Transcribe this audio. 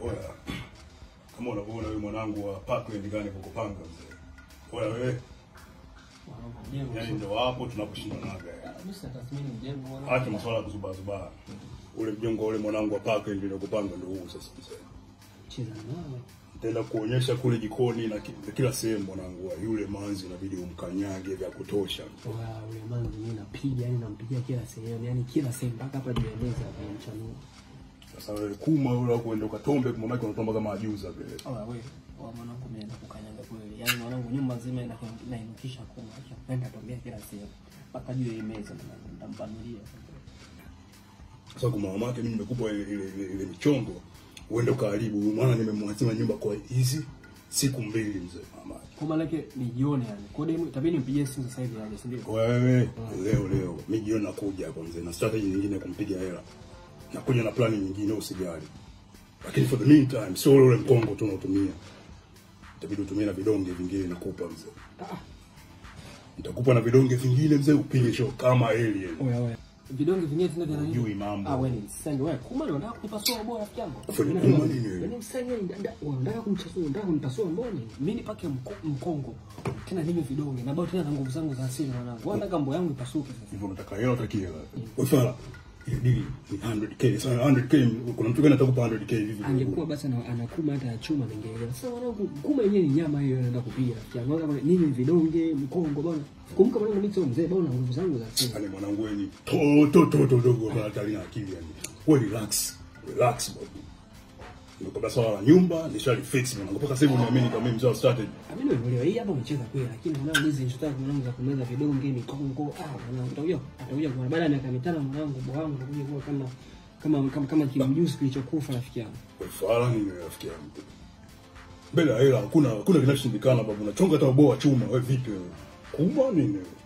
Oya, kama unavyoona wewe mwanangu wa Parkland gani kukupanga mzee. Oya wewe, Mwanangu, mjengo yani sio- ndio hapo tunaposhindanaga. yani. Mimi sitathmini mjengo mwanangu. Acha masuala ya kuzubazuba. Ule mjongo ule mwanangu wa Parkland ndio kupanga ndio huu sasa mzee. Cheza nawe. Nitaenda kuonyesha kule jikoni na ki- kila sehemu mwanangu wa yule manzi inabidi umkanyage vya kutosha. Wa ule manzi mimi napiga, yani nampigia kila sehemu, yani kila sehemu mpaka hapa juu ya meza hapa mchanua. Sasa wewe kuma yule kuenda ukatombe kwa mamake unatomba kama ajuza vile. Oh, wewe wa mwanangu mimi naenda kukanyaga kweli. Yaani mwanangu nyumba nzima ina inainukisha kuma. Acha kwenda tombea kila sehemu. Mpaka juu ya hii meza mwanangu nitampanulia. Sasa kwa mama yake mimi nimekupa ile ile, ile, ile michongo uende ukaharibu. Maana nimemwachia nyumba kwa hizi siku mbili mzee mama. Kwa maana yake ni jioni yani. Kwa hiyo itabidi nimpigie simu sasa hivi aje, si ndio? Wewe leo leo mimi jioni nakuja hapo mzee na strategy nyingine ya kumpiga hela. Nakuja na plani nyingine usijali. Lakini for the meantime sio ule mkongo tu unaotumia. Itabidi utumie na vidonge vingine nakupa mzee. Ah, Nitakupa na vidonge vingine mzee upige show kama alien. oya oya. Vidonge vingine tena vya nini? Hujui mambo. Ah, wewe ni msenge wewe. Kuma ndio unataka kunipasua bora rafiki yangu. Afanye kuma nini wewe? Yaani msenge unataka kumchasua, unataka kunipasua mboni. Mimi nipake mko- mkongo. Tena ninywe vidonge na bado tena na nguvu zangu za asili mwanangu. Wewe nataka mbo yangu ipasuke sasa. Hivyo unataka hela utaki hela. Wewe fala. Ile dili ni 100k. Sasa 100k kuna mtu gani atakupa 100k hivi? Angekuwa basi ana- anakuma hata ya chuma ningeelewa. Sasa mwanangu, kuma yenyewe ni nyama hiyo inaenda kupiga rafiki yangu. Kama nini vidonge, mkongo bwana. Kumbuka mwanangu mimi sio mzee bado na nguvu zangu za asili. Yaani mwanangu wewe ni to to to to dogo kwa hatari na akili yani. Wewe relax. Relax bro. Ndio swala la nyumba nishali fix mwanangu. Mpaka sasa hivi uniamini kama mimi mzee wa strategy. Mimi nimeelewa hii hapa umecheza kweli lakini mwanangu hizi nishotaka mwanangu za kumeza vidonge mikongo ah mwanangu utakuja utakuja kwa baada ya miaka mitano mwanangu bwa wangu utakuja kuwa kama kama kama kama kimjusi kilichokufa rafiki yangu. Wewe fala nini rafiki yangu? Mbele ya hela hakuna hakuna kinachoshindikana babu. Unachonga hata ubao wa chuma wewe vipi wewe? Kuma nini?